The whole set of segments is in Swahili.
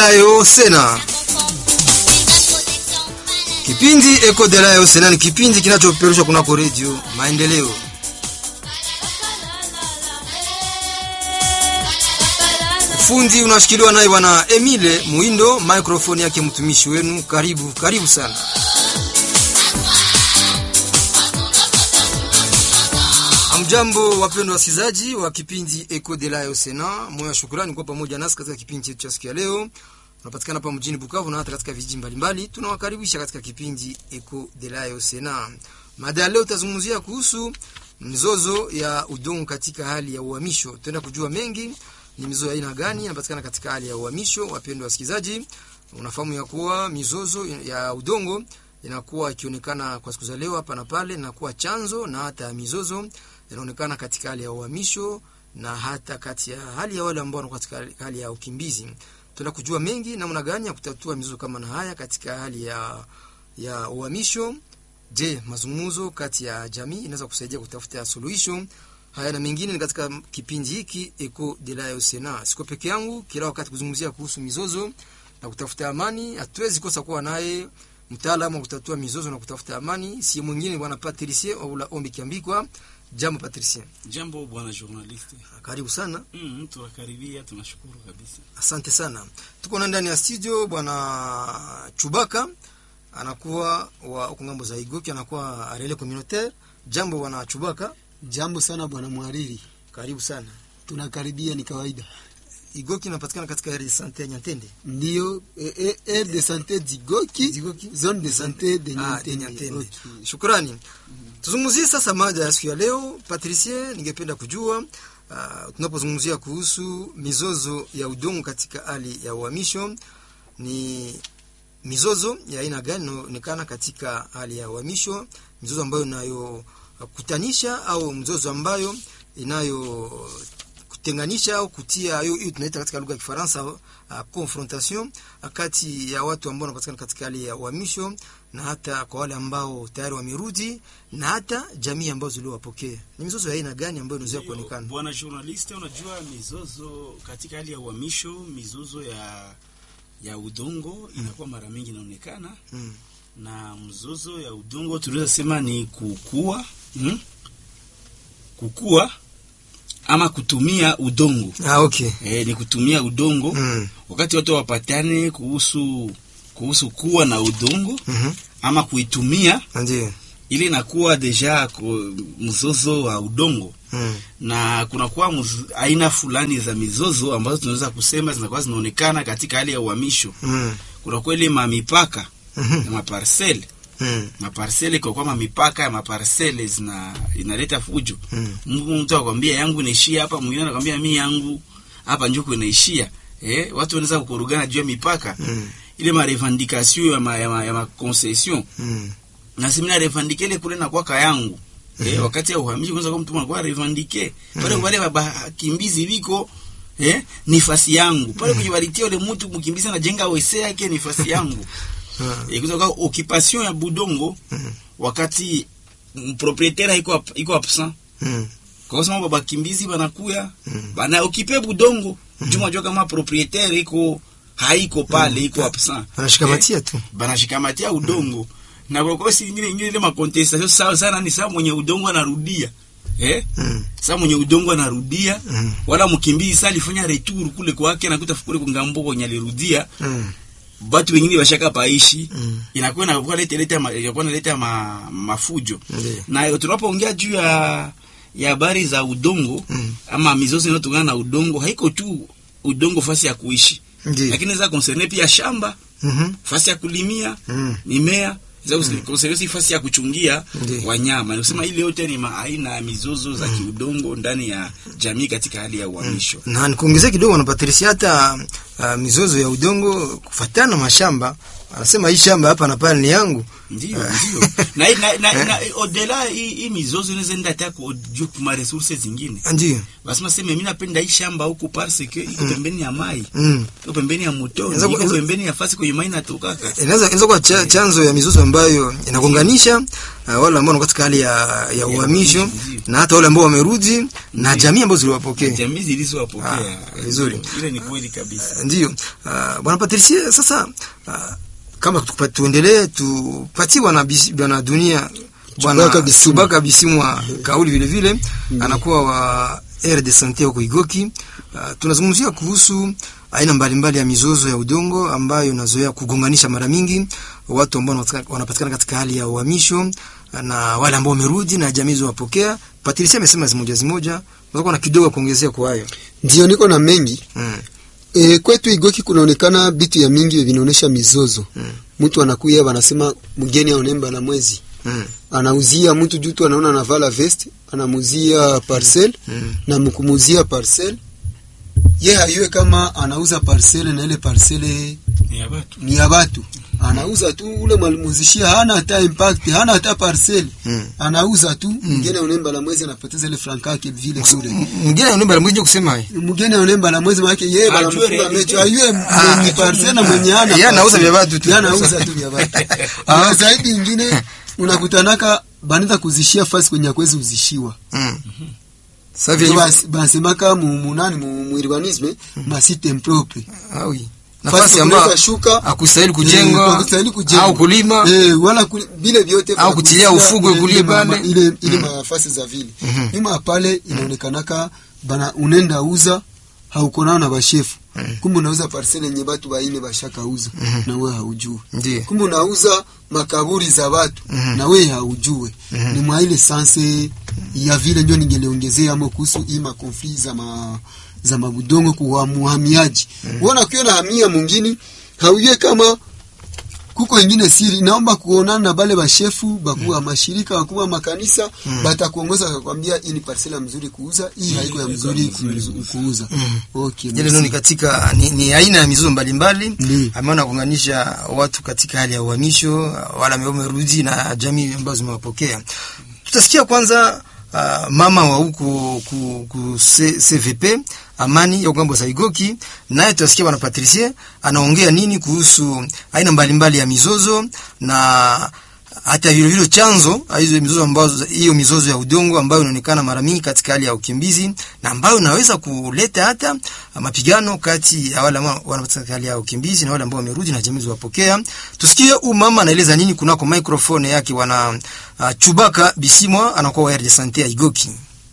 Delayo Sena. Kipindi Eko Delayo Sena ni kipindi kinachopeperushwa kunako redio Maendeleo. Fundi unashikiliwa naye bwana Emile Muindo, microphone yake mtumishi wenu. Karibu, karibu sana. Amjambo wapendwa wasikilizaji wa kipindi Eco de la Sena, moyo wa shukrani kwa pamoja nasi katika kipindi chetu cha siku ya leo. Tunapatikana hapa mjini Bukavu na hata katika vijiji mbalimbali. Tunawakaribisha katika kipindi Eco de la Sena. Mada ya leo tutazungumzia kuhusu mzozo ya udongo katika hali ya uhamisho. Tutaenda kujua mengi ni mizozo ya aina gani inapatikana katika hali ya uhamisho. Wapendwa wasikilizaji, unafahamu ya kuwa mizozo ya udongo inakuwa ikionekana kwa siku za leo hapa na pale, inakuwa chanzo na hata mizozo inaonekana katika hali ya uhamisho na hata kati ya hali ya wale ambao wanakuwa katika hali ya ukimbizi. Tuna kujua mengi namna gani ya kutatua mizozo kama na haya katika hali ya ya uhamisho. Je, mazungumzo kati ya jamii inaweza kusaidia kutafuta suluhisho haya na mengine ni katika kipindi hiki Eco de la Sena. Siko peke yangu, kila wakati kuzungumzia kuhusu mizozo na kutafuta amani, hatuwezi kosa kuwa naye mtaalamu wa kutatua mizozo na kutafuta amani, si mwingine bwana Patricie au la Ombi Kiambikwa. Jambo Patricie. Jambo bwana journalist. Karibu sana. Mm, tunakaribia, tunashukuru kabisa. Asante sana. Tuko na ndani ya studio bwana Chubaka anakuwa wa huko ngambo za Igoki, anakuwa arele communautaire. Jambo bwana Chubaka. Jambo sana bwana mhariri, Karibu sana. tunakaribia, ni kawaida. Igoki inapatikana katika area de sante ya Nyantende. Ndiyo eh, eh, aire de sante Digoki, Digoki. zone de sante de Ah, de Nyantende. Nyantende. Okay. Shukrani. Tuzungumzie sasa mada ya siku ya leo. Patricie, ningependa kujua uh, tunapozungumzia kuhusu mizozo ya udongo katika hali ya uhamisho, ni mizozo ya aina gani inaonekana katika hali ya uhamisho, mizozo ambayo inayokutanisha au mzozo ambayo inayo kutenganisha au kutia hiyo hiyo tunaita katika lugha ya Kifaransa uh, confrontation uh, kati ya watu ambao wanapatikana katika hali ya uhamisho na hata kwa wale ambao tayari wamerudi na hata jamii ambazo ziliowapokea. Ni mizozo ya aina gani ambayo inaweza Ndio, kuonekana? Bwana journalist, unajua mizozo katika hali ya uhamisho, mizozo ya ya udongo inakuwa mara mingi inaonekana Mm. na mzozo ya udongo tunaweza sema ni kukua hmm? kukua ama kutumia udongo Ah, okay. e, ni kutumia udongo Mm. wakati watu wapatane kuhusu kuhusu kuwa na udongo Mhm. ama kuitumia Ndio. ili inakuwa deja ku- mzozo wa udongo Mm. na kunakuwa mz- aina fulani za mizozo ambazo tunaweza kusema zinakuwa zinaonekana katika hali ya uhamisho. Mm. Kunakuwa ile mamipaka Mhm. ya maparsele Mm. maparsele, kwa kuwa mamipaka ya maparsele zina inaleta fujo. Mm. Mungu mtu akwambia yangu inaishia hapa, mwingine anakwambia mi yangu hapa njuko inaishia. Eh, watu wanaweza kukorogana juu ya mipaka Mm. ile ma revendication ya ma, ya ma, ya ma concession Mm. na si mina revendike ile kule na kwaka yangu eh, wakati ya uhamisho kwanza kwa mtu anakuwa revendike pale wale wakimbizi biko eh, ni fasi yangu pale kujibaritia ule mtu mkimbizi anajenga wese yake ni fasi yangu Ah. eh, kutoka occupation ya budongo Mhm. wakati proprietaire iko ap- iko absent Mm. kwa sababu bakimbizi banakuya Mm. bana okipe budongo juma jua kama proprietaire iko haiko pale iko absent Anashikamatia tu. banashikamatia udongo na kwa kosi ingine ingine ile makontestation sawa sana ni sawa mwenye udongo anarudia eh Mm. sawa mwenye udongo anarudia Mm. wala mkimbizi sasa alifanya retour kule kwake nakuta fukule kungambo kwenye alirudia Mm. watu wengine washaka paishi Mm. inakuwa inakuwa leta leta ma- inakuwa inaleta ma, mafujo Ndio. na tunapoongea juu ya ya habari za udongo Mm. ama mizozo inayotokana na udongo haiko tu udongo fasi ya kuishi Ndio. lakini inaweza concerne pia shamba Mhm. fasi ya kulimia Mm. mimea za mm. fasi ya kuchungia Ndiyo. wanyama. Nikusema ile yote ni maaina ya mizozo za kiudongo ndani ya jamii katika hali ya uhamisho. na nikuongezea kidogo na Patricia, hata uh, mizozo ya udongo kufatana na mashamba anasema hii shamba hapa na pale ni yangu ndio ndio na na na, na odela hii hii mizozo inaweza enda hata kwa juu kuma resources zingine ndio basema sema mimi napenda hii shamba huku parce que iko pembeni ya mai mm. iko pembeni ya mto Inaweza iko kuwa- pembeni ya fasi kwenye mai natokaka inaweza inaweza kuwa cha, chanzo ya mizozo ambayo inagonganisha uh, wale ambao wako katika hali ya, ya uhamisho ndio. na hata wale ambao wamerudi na jamii ambazo ziliwapokea jamii zilizowapokea Ah, vizuri. ile ni kweli kabisa ndio uh, bwana Patricie sasa uh, kama tukupa- tuendelee tupatie bwana Bisi- bwana dunia bwana Chubaka Bisimwa. Chubaka Bisimwa kauli vile vile anakuwa wa aire de sante huko Igoki. Uh, tunazungumzia kuhusu aina mbalimbali ya mizozo ya udongo ambayo inazoea kugonganisha mara mingi watu ambao wanapatika- wanapatikana katika hali ya uhamisho uh, na wale ambao wamerudi na jamii zilizowapokea. Patricia amesema zimoja zimoja, unaweza na kidogo kuongezea kwa hayo. ndio niko na mengi Mm. e, kwetu Igoki kunaonekana bitu ya mingi vinaonesha mizozo Mm. mtu anakuya wanasema mgeni aonemba na mwezi Mm. anauzia mtu juu tu anaona anavala vest anamuzia parcel Mm. na mkumuzia parcel ye hayue kama anauza parcele na ile parcele ni ya watu ni ya watu anauza tu ule mwalimuzishia hana hata impact hana hata parcel Mm. anauza tu mgeni aonemba la mwezi anapoteza ile franka yake vile bure Mwingine anaomba mmoja kusema haya. mgeni aonemba la mwezi maana yeye bana Ajue mfunga reality. mecho ayue Ah, mwenye parcel na mwenye hana yeye anauza parcel. vya watu tu. Yeye anauza tu vya watu na zaidi ingine unakutanaka banaweza kuzishia fasi kwenye akwezi uzishiwa Mm. Sasa Ndio vile basi- basemaka mu munani mu mu urbanisme masite impropre ah oui. Fasi Nafasi ya ambayo kuleta shuka hakustahili eh, kujengwa hakustahili kujengwa. au kulima eh, wala kuli- vile vyote Au vya kutilia kuuzia ufugwe ile- kulie ile ma- pale. ile ile mafasi za vile Mhm. nyuma ya pale inaonekanaka bana unenda uza hauko nao na bashefu Mhm. kumbe unauza parcele yenye batu baine bashaka uza Mhm. na wewe haujui ndiyo kumbe unauza makaburi za watu Mhm. na wewe haujue Mhm. ni mwa ile sanse ya vile ndio ningeliongezea amo kuhusu hii makonfli za ma, za mabudongo kwa muhamiaji mm uona ukiona hamia mwingine haujue kama kuko ingine siri naomba kuonana na bale bashefu bakuwa mashirika bakuwa makanisa Mm. batakuongoza akakwambia hii ni parcela mzuri kuuza hii haiko ya mzuri kuuza- kuuza Mhm. okay ile merci. ndio ni katika ni, ni aina ya mizozo mbalimbali Ndiyo. ambayo nakuunganisha watu katika hali ya uhamisho wala ambao wamerudi na jamii ambazo zimewapokea. Tutasikia kwanza uh, mama wa huku ku, ku C- CVP Amani ya Ugambo Saigoki, naye tutasikia bwana Patricie anaongea nini kuhusu aina mbalimbali ya mizozo na hata vile vile chanzo hizo mizozo ambazo hiyo mizozo ya udongo ambayo inaonekana mara mingi katika hali ya ukimbizi na ambayo inaweza kuleta hata mapigano kati ya wale ambao wanapatikana katika hali ya ukimbizi na wale ambao wamerudi na jamii ziwapokea. Tusikie huyu mama anaeleza nini kunako microphone yake wana uh, Chubaka Bisimwa anakuwa wa RD Sante ya Igoki.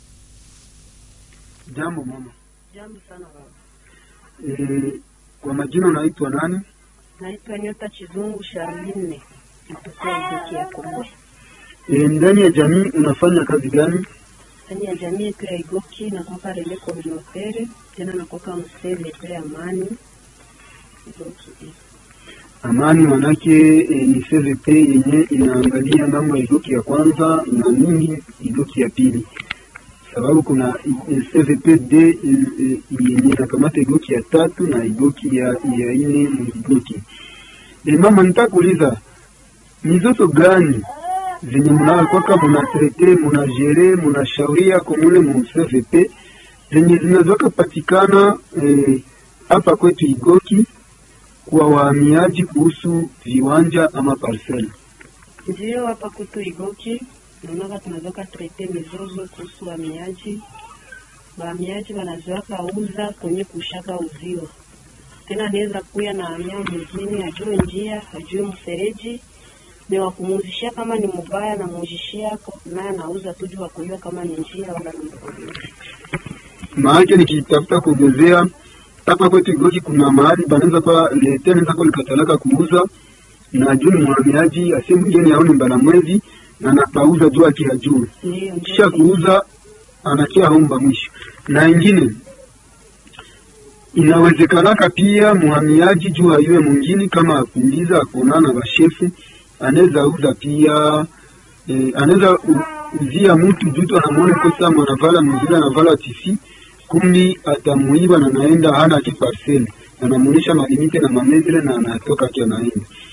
jambo mama Jambo sana baba. e, kwa majina unaitwa nani Naitwa Nyota Chizungu Charline kutokea Igoki ya Kongo. e, ndani ya jamii unafanya kazi gani Ndani ya jamii yetu ya Igoki nakuwa rele communautaire tena nakuwa mseve yetu ya amani Igoki. Amani manake e, ni CVP yenye inaangalia mambo ya igoki ya kwanza na mingi igoki ya pili, sababu kuna e, CVP D e, e, yenye inakamata igoki ya tatu na igoki ya, ya ine mu igoki. E, mama nitakuuliza mizozo gani zenye mnakwaka munatrete munajere munashauria komule mu CVP zenye zinazoka patikana eh, hapa kwetu igoki kwa wahamiaji kuhusu viwanja ama parcel. Ndio hapa kutu Igoki naonaka tunazoka trete mizozo kuhusu wahamiaji. Wahamiaji wanazoaka uza kwenye kushaka uziwa tena anaweza kuya na hamia mwingine ajue njia ajue mfereji ni wakumuzishia kama ni mubaya na mujishia naye anauza tu juu wakujua kama ni njia wala ni mkojo. Maanake nikitafuta kuongezea hapa kwetu Igoki kuna mahali banaweza kwa lete anaweza kwa likatalaka kuuza na juu ni mhamiaji asiye mgeni aone mbala mwezi na anapauza juu akihajue Ndio kisha ndio kuuza anakia omba mwisho. Na ingine inawezekanaka pia mhamiaji juu ayue mwingine kama akuuliza akuonana na bashefu anaweza uza pia eh, anaweza u- uzia mtu juu tu anamuona kosa mwanavala mwingine anavala tisi kumbi atamuiba na naenda hana ki parcel anamuonesha malimite na mametre na anatoka ki anaenda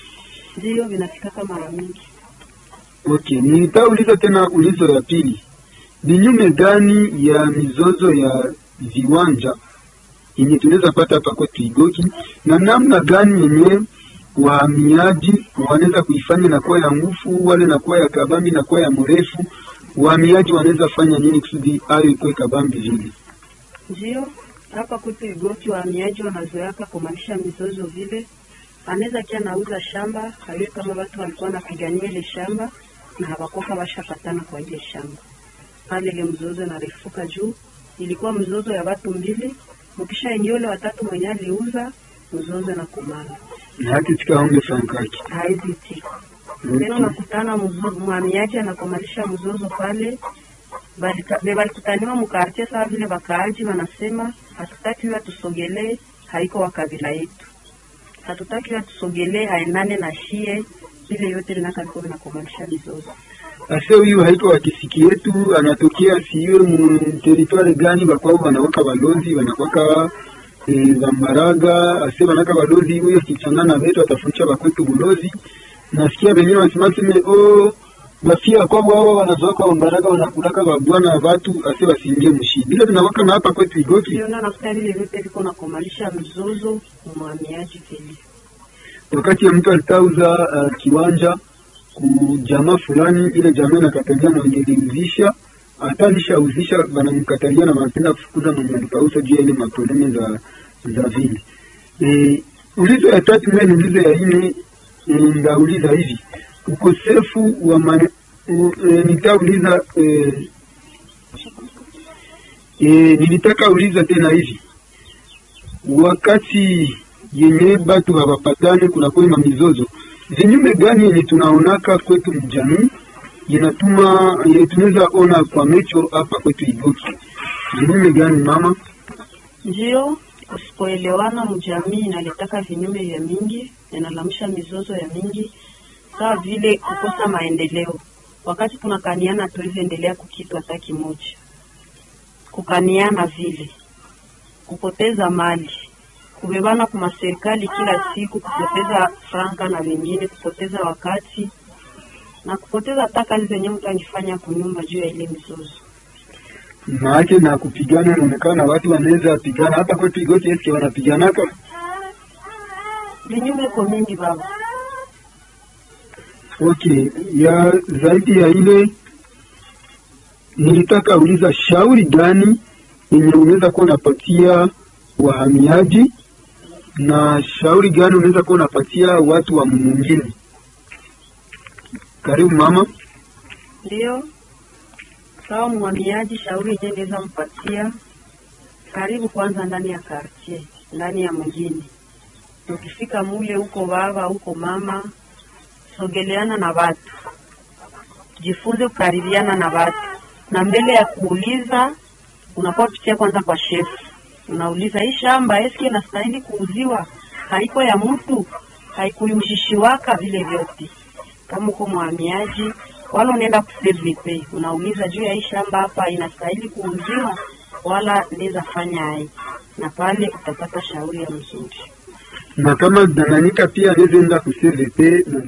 Ndiyo vinafikaka mara mingi. Okay, nitauliza tena ulizo ya pili, vinyume gani ya mizozo ya viwanja yenye tunaweza pata hapa kwetu Igoki, na namna gani yenye wahamiaji wanaweza kuifanya na kuwa ya nguvu wale na kuwa ya kabambi na kuwa ya mrefu, wahamiaji wanaweza fanya nini kusudi ayo ikuwe kabambi vile? Ndiyo hapa kwetu Igoki wahamiaji wanazoeaka kumanisha mizozo vile, anaweza kia nauza shamba hayo, kama watu walikuwa wanapigania ile shamba na hawakoka washapatana kwa ile shamba pale, ile mzozo narefuka juu. Ilikuwa mzozo ya watu mbili, mkisha ingia ule watatu mwenye aliuza mzozo na kumana na haki tikaonge frankaki haizi tika tena, unakutana mzo- mhamiaji anakomalisha mzozo pale Balika- be balikutaniwa mukartie sawa vile wakaaji wanasema hatutaki huyo atusogelee, haiko wa kabila yetu, hatutaki huyo atusogelee, haendane na shie vile yote vinakaliko vinakomalisha mizozo. ase huyu haiko wa kisiki yetu, anatokea siwe mu teritware gani, bakwao wanawaka balozi wanakwaka e, bambaraga ase banaka balozi huyo kichangana betu atafunisha bakwetu bulozi. Nasikia wengine wanasema seme oh, bafia kwao wao wanazoaka bambaraga wanakulaka babwana watu ase wasiingie mshi bila tunawaka na hapa kwetu Igoki. Siona nafuta vile vyote viko nakomalisha mzozo mhamiaji vile wakati ya mtu alitauza uh, kiwanja ku jamaa fulani, ile jamaa inakatalia mwenye iliuzisha, hata alishauzisha wanamkatalia na wanapenda kufukuza mwenye alipauza juu ya ile maprobleme za za vile. E, ulizo ya tatu mwe ni ulizo ya nne, e, ndauliza hivi ukosefu wa mane, u, e, nitauliza e, e, nilitaka uliza tena hivi wakati yenye batu hawapatane kunakuwa na mizozo, vinyume gani yenye tunaonaka kwetu mjamii inatuma yenye tunaweza ona kwa mecho hapa kwetu Igoki? Vinyume gani mama? ndio usipoelewana mjamii inaletaka vinyume vya mingi, inalamisha mizozo ya mingi, sawa vile kukosa maendeleo. Wakati tunakaniana tuwezi endelea kukitu hata kimoja, kukaniana vile, kupoteza mali, kubebana kuma serikali kila siku, kupoteza franka na wengine, kupoteza wakati na kupoteza hata kazi zenye mtu angefanya kunyumba juu ya ile mizozo. Maake na kupigana inaonekana watu wanaweza pigana hapa kwetu Igoki, eske wanapiganaka? Vinyume ko mingi baba. Okay, ya zaidi ya ile nilitaka uliza shauri gani yenye unaweza kuwa unapatia wahamiaji na shauri gani unaweza kuwa unapatia watu wa mwingine? Karibu mama. Ndio sawa, mhamiaji, shauri yenyewe naweza mpatia, karibu kwanza ndani ya kartie, ndani ya mjini. Ukifika mule, huko baba, huko mama, sogeleana na watu, jifunze kukaribiana na watu, na mbele ya kuuliza unakuwa pitia kwanza kwa shefu, unauliza hii shamba eski inastahili kuuziwa, haiko ya mtu, haikuyushishiwaka vile vyote kama uko mhamiaji wala unaenda kuservipe, unauliza juu ya hii shamba hapa inastahili kuuziwa wala naweza fanya ai, na pale utapata shauri ya mzuri. Na kama Tanganyika pia anaweza enda ku CVP na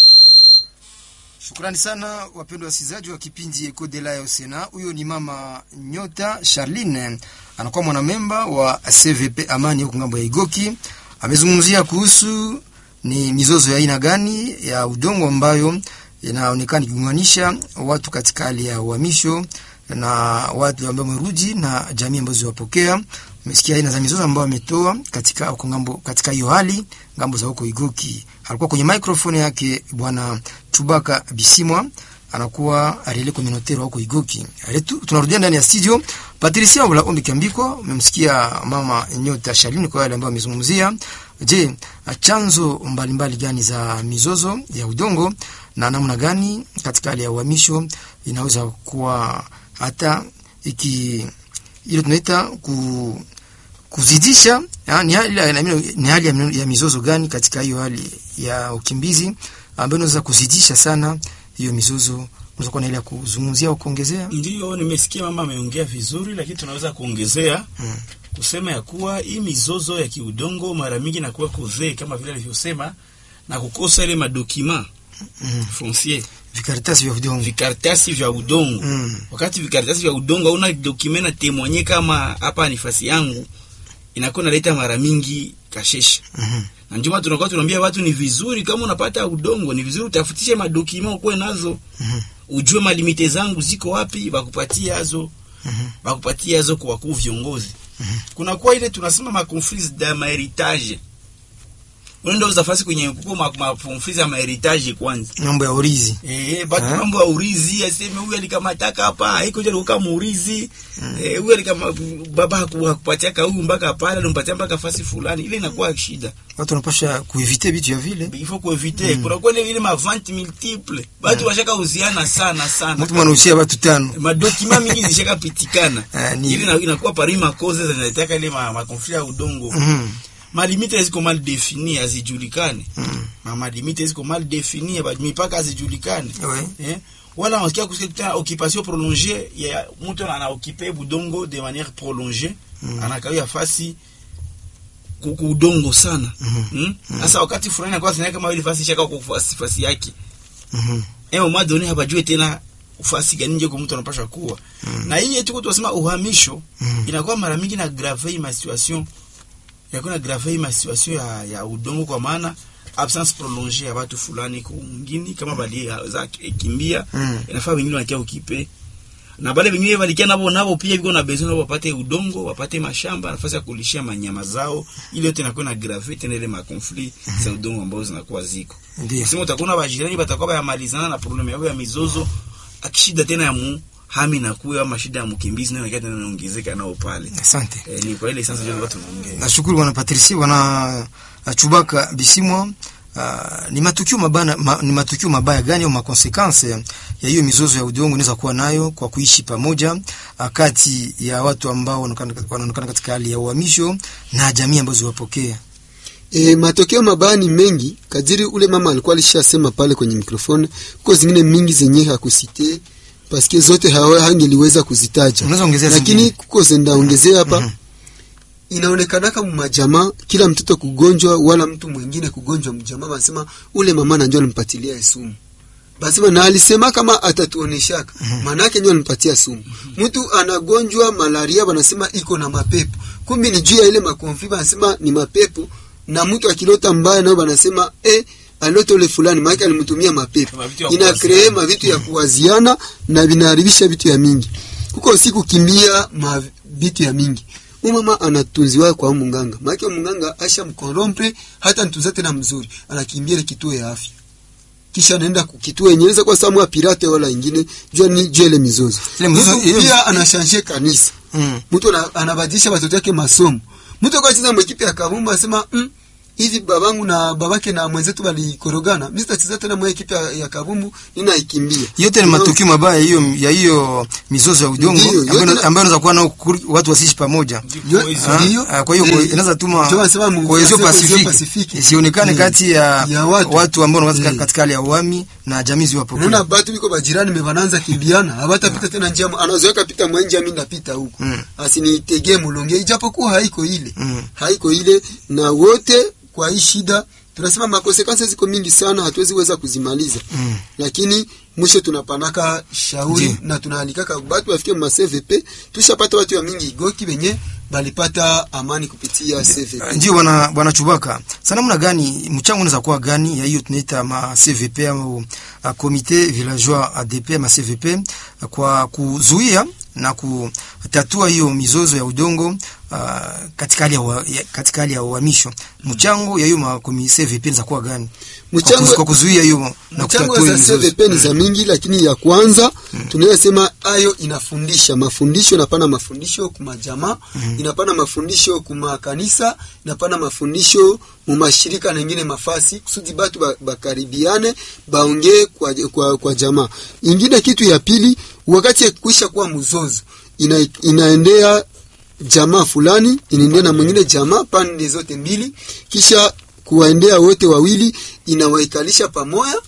Shukrani sana wapendwa wasikilizaji wa kipindi Eko de la Sena. Huyo ni mama Nyota Charline, anakuwa mwanamemba wa CVP Amani huko ngambo ya Igoki. Amezungumzia kuhusu ni mizozo ya aina gani ya udongo ambayo inaonekana ikiunganisha watu katika hali ya uhamisho na watu ambao wamerudi na jamii ambazo ziwapokea. Umesikia aina za mizozo ambayo ametoa katika huko ngambo, katika hiyo hali ngambo za huko Igoki. Alikuwa kwenye microphone yake bwana Chubaka Bisimwa anakuwa relais communautaire huko Igoki. Aletu, tunarudia ndani ya studio. Patricia Wala Ombi Kiambiko, umemsikia mama Nyota Shalini kwa yale ambayo amezungumzia. Je, chanzo mbalimbali gani za mizozo ya udongo na namna gani katika hali ya uhamisho inaweza kuwa hata iki ile tunaita ku kuzidisha ya, ni hali, ya- ni hali ya, ya mizozo gani katika hiyo hali ya ukimbizi ambayo inaweza kuzidisha sana hiyo mizozo. Unaweza kuwa na ile ya kuzungumzia au kuongezea? Ndiyo, nimesikia mama ameongea vizuri, lakini tunaweza kuongezea Mm. kusema ya kuwa hii mizozo ya kiudongo mara mingi inakuwa kuzee kama vile alivyosema, na kukosa ile madokima Mm. foncier vikaratasi vya udongo vikaratasi vya udongo Mm. wakati vikaratasi vya udongo hauna document na temonye kama hapa ni fasi yangu inakuwa naleta mara mingi kashesha Mhm. na ndio maana tunakuwa tunaambia watu ni vizuri kama unapata udongo ni vizuri utafutishe madokima ukuwe nazo Mhm. ujue malimite zangu ziko wapi bakupatie hazo Mhm. bakupatie hazo kwa wakuu viongozi kuna kuwa ile tunasema ma conflits de ma heritage unaenda uzafasi kwenye kuko ma, ma conflits ya ma heritage kwanza mambo ya urizi Eh, batu Eh? mambo ya urizi aseme huyu alikamataka hapa haiko jana kama urizi eh, huyu alikama baba haku- hakupatiaka huyu mpaka pale alimpatia mpaka fasi fulani ile inakuwa shida watu wanapasha kuevite vitu ya vile il faut kuevite kuna kwa ile ile ma vente multiple batu washaka uziana sana sana mtu mwanahusia watu tano madokima mingi zishaka pitikana Ah, ni- ile ina- inakuwa pari makoze zinataka ile ma, ma conflit ya udongo Mhm. malimite ziko mal defini hazijulikani Mhm. ma malimite ziko mal defini ba- mipaka hazijulikani Ouais. eh? wala unasikia kusikia tena occupation prolongée ya mtu ana occuper budongo de manière prolongée Mm. anakawia fasi kuku udongo sana Mhm. mm? sasa wakati fulani anakuwa sina kama ile fasi shaka kwa fasi fasi yake Mhm. eh mama doni habajue tena ufasi gani nje kwa mtu anapasha kuwa na hii yetu tunasema uhamisho Mhm. inakuwa mara mingi na grave ma situation yakuwa na grave ma situation ya, ya udongo kwa maana absence prolongée ya watu fulani kwa mwingine kama bali za kimbia Mm. inafaa wengine wanakia ukipe na bale wengine walikia nabo nabo pia biko na besoin nabo wapate udongo wapate mashamba nafasi ya kulishia manyama zao ili yote inakuwa na grave tena ile ma conflit za udongo ambazo zinakuwa ziko Ndio. sema utakuwa bajirani batakuwa bayamalizana na problem yao ya mizozo akishida tena ya mu hami na kuya ama shida ya mkimbizi nayo inakuwa tena inaongezeka nao pale asante eh, ni kwa ile sasa ndio watu wanaongea nashukuru bwana Patricie bwana uh, Chubaka Bisimwa uh, ni matukio mabaya ma, ni matukio mabaya gani au makonsekanse ya hiyo mizozo ya udongo inaweza kuwa nayo kwa kuishi pamoja uh, kati ya watu ambao wanaonekana wanaonekana katika hali ya uhamisho na jamii ambazo ziwapokea E, matokeo mabaya ni mengi kadiri ule mama alikuwa alishasema pale kwenye mikrofoni. Kuko zingine mingi zenye hakusite paske zote hawa hangeliweza kuzitaja, unaweza ongezea lakini zingine? kuko zendaongezea hapa Mhm. inaonekanaka mmajamaa kila mtoto kugonjwa wala mtu mwingine kugonjwa mjamaa, basema ule mama nanjo alimpatilia sumu basema na alisema kama atatuoneshaka maana yake ndio alimpatia sumu. Mtu anagonjwa malaria, wanasema iko na mapepo, kumbe ni juu ya ile makonfi, wanasema ni mapepo, na mtu akilota mbaya nao wanasema eh, alota ule fulani, maana alimtumia mapepo. Kama vitu ya Ina kuwaziana. kree mavitu ya kuwaziana na vinaharibisha vitu ya mingi. Kuko siku kimbia ma vitu ya mingi Huyu mama anatunziwa kwa munganga. Maana munganga asha mkorompe hata ntunza tena mzuri. Anakimbia ile kituo ya afya. Kisha anaenda kukituo yenye inaweza kwa samu pirate wala ingine jua ni jua ile mizozo. Ile mizozo- Mtu ile- pia anashanje kanisa. Mm. Mtu ana- anabadilisha watoto wake masomo. Mtu kwa cheza mwekipe ya kabumba anasema mm, hivi babangu na babake na mwenzetu walikorogana. Mimi sitacheza tena mwe ekipe ya, ya kabumbu nina ikimbia. yote ni matukio mabaya ya hiyo ya hiyo mizozo ya udongo Ndio, yote ambayo na- ambayo inaweza kuwa nao kuri- watu wasiishi pamoja Yo- Ah, Ndio. ah, kwa hiyo Eh, kwa- inaweza tuma ndio wanasema mu- cohesion cohesion pacifique pacifique. isionekane Eh, kati ya, ya watu. watu ambao wanakaa Eh. katika hali ya uhami na jamii ziwapokea. Unaona batu biko bajirani mebananza kimbiana, hawatapita tena njia, mo- anazoeka pita mwenje, mimi ndapita huko Mm. asinitegee mulonge, ijapokuwa haiko ile Mm. haiko ile, na wote kwa hii shida tunasema makonsekansi ziko mingi sana, hatuwezi weza kuzimaliza Mm. lakini mwisho tunapanaka shauri Ndiyo. na tunaalikaka batu wafike ma CVP. Tushapata watu wa mingi igoki wenye balipata amani kupitia CVP. Ndio bwana bwana Chubaka, sana namna gani mchango unaweza kuwa gani ya hiyo tunaita ma CVP au uh, comité villageois ADP ma CVP uh, kwa kuzuia na kutatua hiyo mizozo ya udongo uh, katika hali ya, wa- ya katika hali ya uhamisho. Mchango ya hiyo ma komi- CVP inaweza kuwa gani? Kwa Mchango- kuzu- kwa kuzuia hiyo na mchango kutatua hiyo za mizozo. CVP ni za mingi, lakini ya kwanza tunaweza sema ayo inafundisha mafundisho, inapana mafundisho kuma jamaa, inapana mafundisho kuma kanisa, inapana mafundisho mu mashirika na ingine mafasi kusudi batu ba- bakaribiane baongee kwa, kwa, kwa jamaa. Ingine kitu ya pili, wakati ya kuisha kuwa mzozo ina, inaendea jamaa fulani inaendea na mwingine jamaa pande zote mbili, kisha kuwaendea wote wawili, inawaikalisha pamoja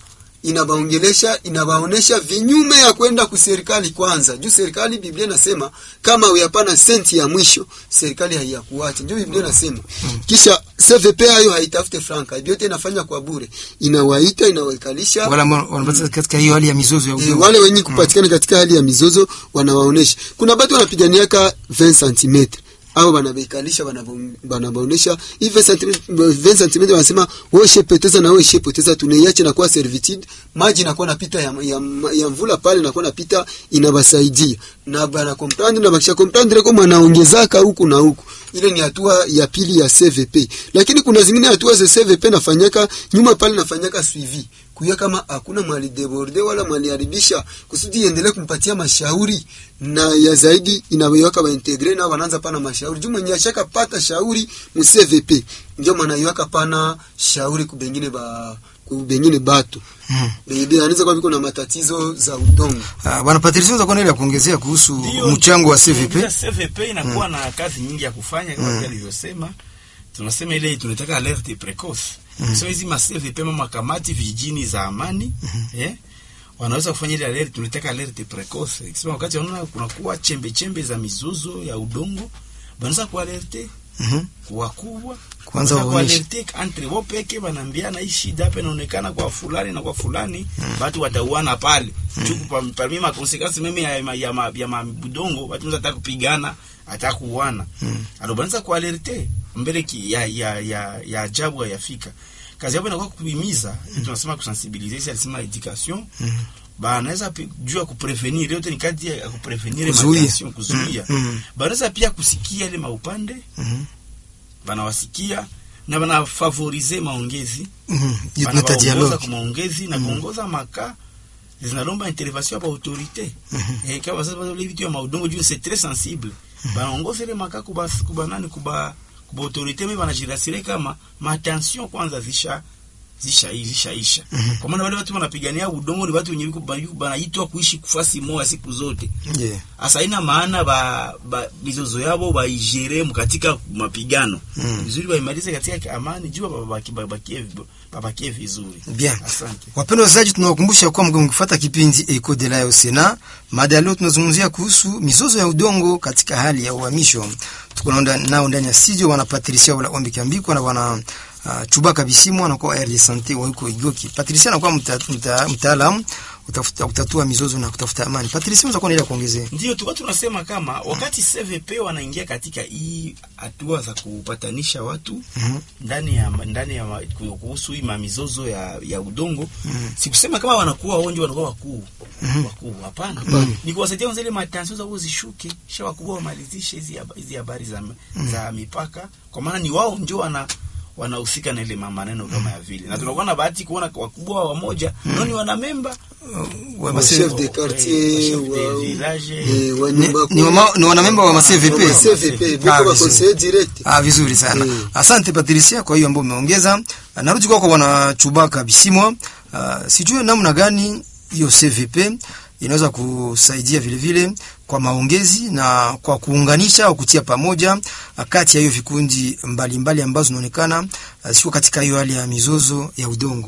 inabaongelesha inabaonesha vinyume ya kwenda kuserikali kwanza juu serikali biblia inasema kama uyapana senti ya mwisho serikali haiyakuacha ndio biblia inasema kisha cvp hayo haitafute franka vyote inafanya kwa bure inawaita inawaikalisha wala ambao wanapatikana katika hiyo hali ya mizozo ya E, udongo wale wenye kupatikana katika hali ya mizozo wanawaonesha. Kuna batu wanapiganiaka 20 cm au banabaikalisha banabaonesha hii 20 cm 20 cm wanasema wewe shepoteza na wewe shepoteza, tunaiache na kwa servitude, maji inakuwa napita ya, ya, ya mvula pale inakuwa napita inabasaidia na bana comprendre na bakisha comprendre kama anaongezaka huku na huku. Ile ni hatua ya pili ya CVP, lakini kuna zingine hatua za CVP nafanyaka nyuma pale nafanyaka suivi kuya kama hakuna mwali deborde wala mwaliharibisha kusudi iendelee kumpatia mashauri na ya zaidi inaweka baintegre na wanaanza pana mashauri juu mwenye ashaka pata shauri mu CVP ndio maana iwaka pana shauri kubengine ba kubengine batu Mm. Bebe anaweza kwa biko na matatizo za udongo. Ah, bwana Patrice unaweza kuwa na ile ya kuongezea kuhusu Ndio, mchango wa ndio, CVP CVP inakuwa na kazi nyingi ya kufanya kama vile alivyosema. Tunasema ile tunataka alerte precoce. So hizi ma CVP mama kamati vijijini za amani, eh? Wanaweza kufanya ile alerte, tunataka alerte precoce. Ikisema wakati wanaona kunakuwa chembe chembe za mizuzo ya udongo, wanaweza kualerte Mhm. wakubwa Kwanza Wanaweza waoneshe. kualerte entre wao peke wanaambiana hii shida hapa inaonekana kwa fulani na kwa fulani watu watauana pale chuku pa parmi ma consequences meme ya ya ya, ma- ya mabudongo watu wanaweza hata kupigana hata kuuana alors banaweza kualerte mbele ki, ya ya ya ya ajabu hayafika kazi yao inakuwa kuhimiza tunasema kusensibiliser si alisema education banaweza pi- jua kuprevenir yote ni kati ya kuprevenir Kuzuia. maladies kuzuia Mm, mm. banaweza pia kusikia ile maupande Mhm. banawasikia na banafavorize maongezi Mhm. Hiyo tunaita banabaongoza dialogue kwa maongezi na kuongoza maka zinalomba intervention ya autorité eh kama sasa ile vitu ya maudongo juu c'est très sensible banaongoza ile maka kuba kuba nani kuba kuba autorité mimi banajirasire kama matension kwanza zisha zisha zishaisha kwa maana wale watu wanapigania udongo ni watu wenye biko banaitwa kuishi kufasi moja siku zote yeah. asa ina maana ba, ba mizozo yabo baigere katika mapigano Mm. vizuri baimalize katika amani jua babaki babakie babakie vizuri Bien. asante Wapendwa wazazi, tunawakumbusha kuwa mgome kufuata kipindi Eco de la Sena. Mada ya leo tunazungumzia kuhusu mizozo ya udongo katika hali ya uhamisho. Tuko nao nao ndani ya studio wana Patricia wala Ombi Kiambiko na wana uh, Chubaka Bisimo anakuwa air de sante wa huko Igoki. Patricia anakuwa mta- mta- mtaalamu utafuta kutatua mizozo na kutafuta amani. Patricia unaweza kuwa na ile ya kuongezea? ndio tulikuwa tunasema kama wakati CVP wanaingia katika hii hatua za kupatanisha watu Mhm. ndani ya ndani ya ma- kuhusu hii mamizozo ya, ya udongo sikusema kama wanakuwa onjo wanakuwa wakuu wakuu hapana ni kuwasaidia wenzile matanzo zao zishuke kisha wakubwa wamalizishe hizi haba- hizi habari za, za mipaka kwa maana ni wao ndio wana wanahusika na ile maneno kama ya vile na tunakuwa na bahati kuona wakubwa wa moja nao ni wanamemba Wa Wa mase- chef de quartier, chef de wa- village, eh, wa ni, nyumba ni, wama, ni wanamemba wa ma CVP. Wa CVP, biko Ah, ba vizuri. conseiller direct. Ah, vizuri sana. Mm. Asante Patricia kwa hiyo ambayo umeongeza. Ah, Narudi kwako bwana Chubaka Bisimwa. Uh, sijue namna gani hiyo CVP inaweza kusaidia vile vile kwa maongezi na kwa kuunganisha au kutia pamoja ah, kati ya hiyo vikundi mbalimbali ambazo zinaonekana uh, sio katika hiyo hali ya mizozo ya udongo.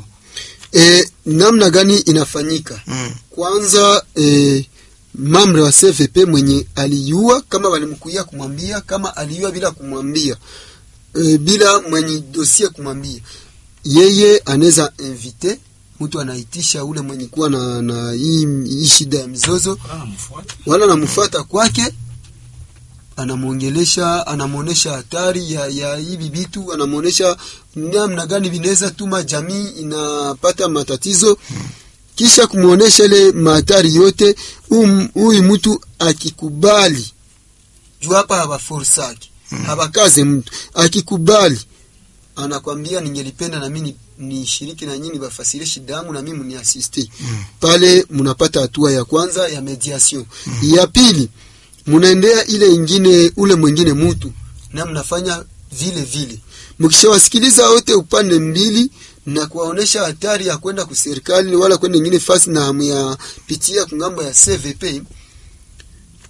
E, namna gani inafanyika? Mm. Kwanza e, mamre wa CVP mwenye aliyua kama walimkuia kumwambia, kama aliyua bila kumwambia e, bila mwenye dosie kumwambia, yeye anaweza invite mtu anaitisha ule mwenye kuwa na, na hii, hii shida ya mizozo wala namfuata. wala anamfuata kwake, anamwongelesha, anamwonesha hatari ya, ya hivi vitu, anamwonesha namna gani vinaweza tuma jamii inapata matatizo, kisha kumwonesha ile mahatari yote. Um- Huyu mtu akikubali, juu hapa hawaforsaki hawakaze mtu, akikubali anakwambia ningelipenda na mimi nishiriki na nyinyi bafasirie shida yangu na mimi mniasiste pale, mnapata hatua ya kwanza ya mediation. Ya pili mnaendea ile ingine, ule mwingine mtu na mnafanya vile vile, mkishawasikiliza wote upande mbili na kuwaonesha hatari ya kwenda kuserikali wala kwenda ingine fasi na hamu ya pitia kungambo ya CVP,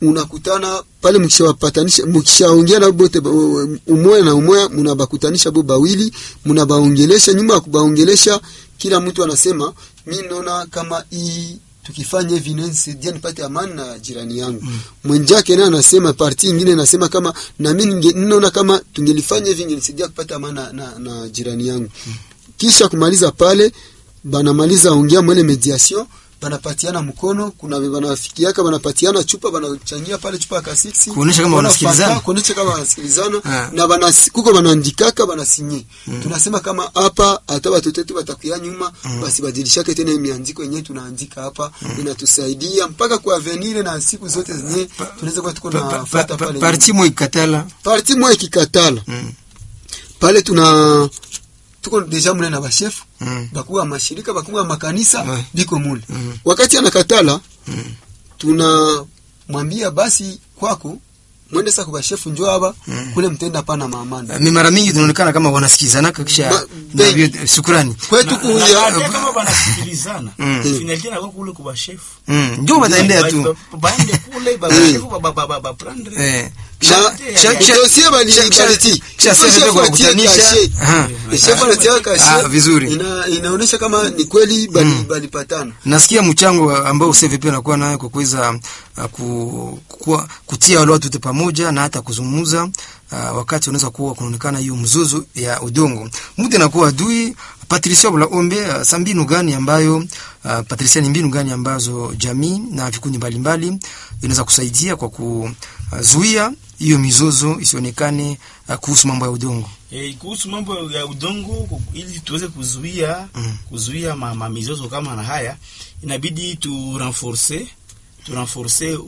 unakutana pale mkishawapatanisha mkishaongea na bote ba- umoya na umoya mnabakutanisha bo bawili mnabaongelesha nyuma ya kubaongelesha kila mtu anasema mi naona kama hii tukifanya hivi nisaidia nipate amani na jirani yangu mm. mwenzake naye anasema parti ingine anasema kama na mimi ninge- ninaona kama tungelifanya hivi ingenisaidia kupata amani na, na, na jirani yangu mm. kisha kumaliza pale banamaliza ongea mwele mediation banapatiana mkono kuna banafikiaka banapatiana chupa banachangia pale chupa ya kasiksi Kuonesha kama Wanafata, wanasikilizana. kuonesha kama wanasikilizana Ah. na banas, kuko banaandikaka banasinye tunasema kama hapa hata watoto wetu watakuya nyuma basi badilishake tena miandiko yenyewe tunaandika hapa inatusaidia mpaka kwa avenir na siku zote zenyewe tunaweza kuwa tuko Pa- pa- nafuata pa- pale parti mo ikatala parti moja ikikatala Mm. pale tuna tuko deja mule na bashefu Mm. bakuwa mashirika bakuwa makanisa Ouais. biko mule Mm. wakati anakatala Mm. tunamwambia basi kwako mwende sasa kwa bashefu njoo hapa kule mtenda pana maamani mi mara mingi tunaonekana kama wanasikilizana kisha Ma- na be- vyo- shukrani kwetu Na- kuya na- hata kama banasikilizana Mm. finalité inakuwa kule kwa bashefu Mm, ndio wataendea tu Ba- ba- baende kule babashefu ba- ba- ba- ba- baprendre Eh. na Kisha- kisha- kisha- dosie bali kisha- kisha- baliti kisha Kisha sasa shefu kwa atie kukutanisha. kashe. Aha. Eh, shefu anatia kashe Ah, vizuri. ina, inaonyesha kama ni kweli bali balipatana nasikia mchango ambao CVP anakuwa nayo kwa kuweza uh, ku, kuwa, kutia wale watu wote pamoja na hata kuzungumza uh, wakati unaweza kuwa kunaonekana hiyo mzozo ya udongo mtu anakuwa adui Patricia Bulaombe uh, sa mbinu gani ambayo uh, Patricia ni mbinu gani ambazo jamii na vikundi mbalimbali inaweza kusaidia kwa kuzuia hiyo mizozo isionekane uh, kuhusu mambo ya udongo Eh, kuhusu mambo ya udongo ku- ili tuweze kuzuia Mm. kuzuia ma, ma mizozo kama na haya inabidi tu renforcer tu renforcer